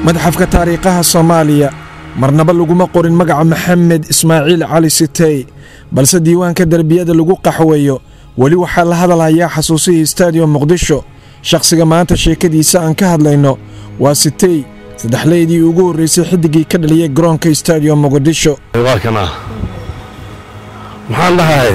madxafka taariikhaha soomaaliya marnaba laguma qorin magaca maxamed ismaaciil cali sitey balse diiwaanka derbiyada lagu qaxweeyo weli waxaa la hadalhayaa xasuusihii stadium muqdisho shakhsiga maanta sheekadiisa aan ka hadlayno waa sitey saddexleydii ugu horraysay xiddiggii ka dhaliyay garoonka stadium muqdisho waa kana maxaan dhahay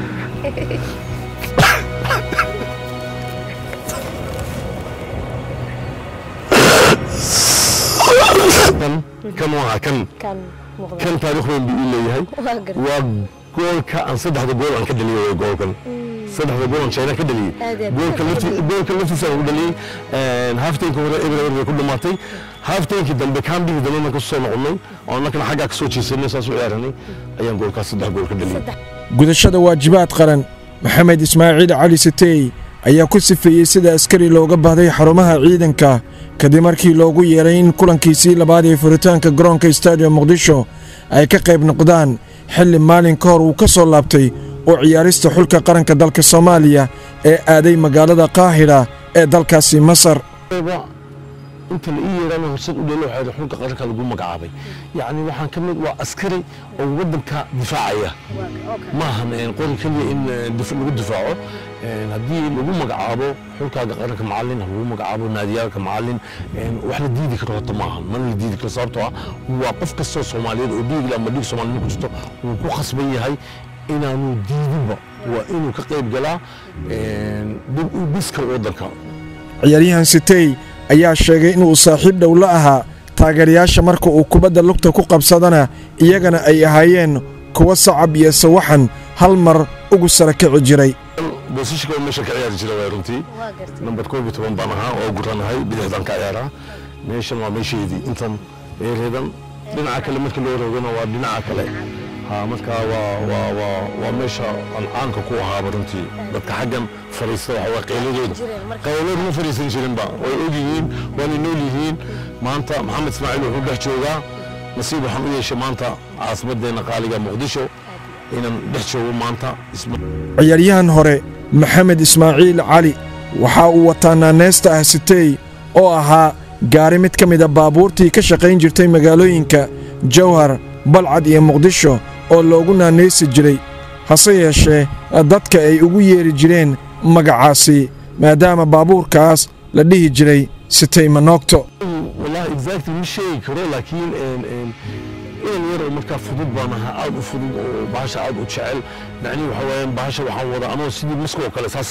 kan waa kan kan muuqda kan taariikh weyn buu ii leeyahay waa gartay waa goolka aan saddexda gool aan ka dhaliyay way goolkan saddexda gool aan China ka dhaliyay Aad iyo aad. goolka lafti goolka laftiisa aan u dhaliyay halfteenka hore eber eber bay ku dhamaatay halfteenkii dambe kaambigii dambe marka soo noqonnay oo annakana xaggaa ka soo jeesanay saas u ciyaaranay ayaan goolkaas saddex gool ka dhaliyay gudashada waajibaad qaran maxamed ismaaciil cali sitey ayaa ku sifeeyey sida askari looga baahday xarumaha ciidanka kadib markii loogu yeeray in kulankiisii labaad ee furitaanka garoonka stadium muqdisho ay ka qayb noqdaan xilli maalin ka hor uu ka soo laabtay oo ciyaarista xulka qaranka dalka soomaaliya ee aaday magaalada qaahira ee dalkaasi masar ba inta la ii yeerana horsad u dhelo waxaa xulka qaranka lagu magacaabay yacni waxaan ka mid waa askari oo waddanka difaacaya maahan een, qori keliya in eh, dif- lagu difaaco een, haddii lagu magacaabo xulkaaga qaranka macalin ha lagu magacaabo naadiyaalka macalin een, wax la diidi karo horta maahan mana la diidi karo sababtoo ah waa qof kastoo soomaaliyeed oo dhiig leh ama dhiig soomaaliyed ku jirto wuu ku khasban yahay inaanu diidinba waa inuu ka qayb galaa een, dib u dhiska waddanka ciyaaryahan sitey ayaa sheegay inuu saaxiib dhow la ahaa taageerayaasha marka uu kubadda lugta ku qabsadana iyagana ay ahaayeen kuwa sacab iyo sawaxan hal mar ugu sara kici jiray boosashka oo meesha ka ciyaari jira waa runtii waa gartay nambar koob iyo toban baan ahaa oo guranahay bidixdan ka ciyaaraa meeshan waa meesheedii intan eereedan dhinaca kale markii loo roogana waa dhinaca kale ha marka waa waa waa waa meesha aan caanka ku ahaaba runtii dadka xaggan fariista waxa waa qayladooda jireen marka- qayladood ma fariisan jirinba way og yihiin waana nool yihiin maanta maxamed ismaaciil wuxuu dhex joogaa nasiib waxaan u yeeshay maanta caasimaddeena qaaliga muqdisho inaan dhex joogo maanta isma ciyaaryahan hore maxamed ismaaciil cali waxa uu wataa naaneesta ah sitey oo ahaa gaari mid ka mida baabuurtii ka shaqayn jirtay magaalooyinka jawhar balcad iyo muqdisho oo loogu naanaysi jiray hase yeeshee dadka ay ugu yeeri jireen magacaasi maadaama baabuurkaas la dhihi jiray sitey manoogto والله exactly مش شيء كرو لكن ان ان إن يرى مركا فضود بانها عاد فضود وباشا عاد وتشعل يعني وحوين باشا وحان وضع أنا سيدي مسكو وكال أساس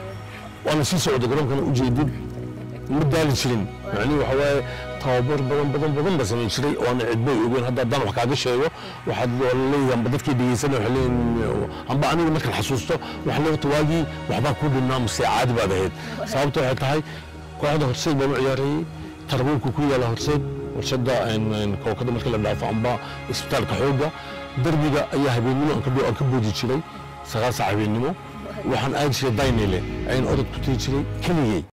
وأنا سي سعود قرام كان أجيدين مدالي شرين يعني وحوين تابر بدن بدن بدن بس أنا شري وأنا عدبي يقول هذا دان وحكا هذا الشيء وحد والله يوم بدت كي بيسنة وحلين عم بقى أنا مركا حسوسته وحلو تواجي وحبا كل النام ساعات بعد هيك صابته حتى هاي kooxda horseed baan u ciyaarayay tarbuunku ku yaala horseed warshada kookada marka la dhaafo amba isbitaalka xoogga derbiga ayaa habeennimo aan ka dho- aan ka boodi jiray sagaal saac habeennimo waxaan aadi jiray daynile ayaan orod ku tegi jiray keligey